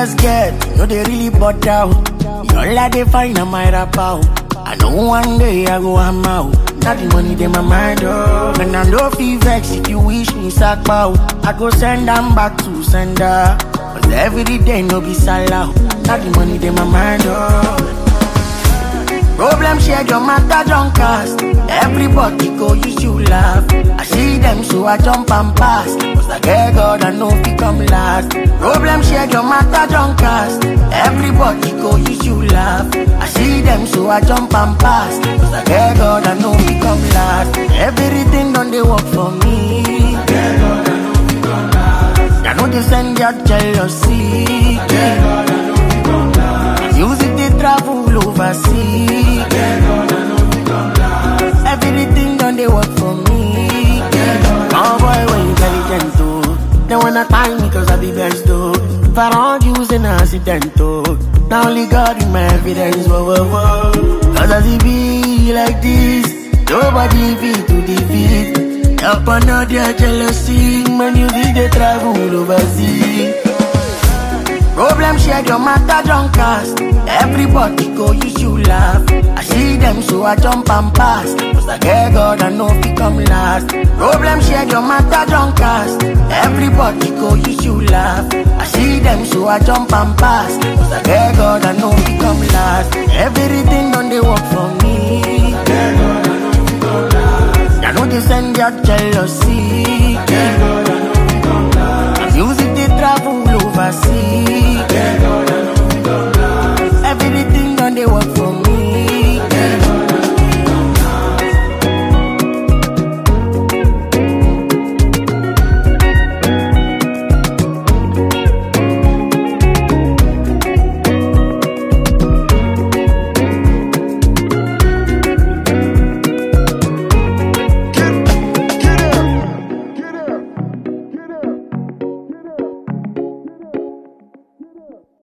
just get, no they really bought out. All I they find on my rap out. I know one day I go I'm out. Not the money they my mind oh. When I know feel vex if you wish me sack bow. I go send them back to sender. Cause every day no be salah. Not the money they my mind oh. Problem share your matter don't cast. Everybody go use you laugh. I see them so I jump and pass. Cause I get God I know fi come last. Problem share your matter don't cast. Everybody go use you laugh. I see them so I jump and pass. Cause I get God I know fi come last. Everything done they work for me. I know they send your jealousy. Music they travel overseas. Everything done they work for me. Oh boy, when intelligent too. They wanna tie me cause I be best though. If I don't use an accident too. Now only God in my evidence, whoa, whoa, whoa. Cause as it be like this, nobody be to defeat. Up another jealousy, man, you see they travel overseas. Problem share your matter don't cast. Everybody go use you laugh. I see them so I jump and pass. Cause I get God I know fi come last. Problem share your matter don't cast. Everybody go use you laugh. I see them so I jump and pass. Cause I get God I know fi come last. Everything done they work for me. I know they send your jealousy. Music they travel overseas.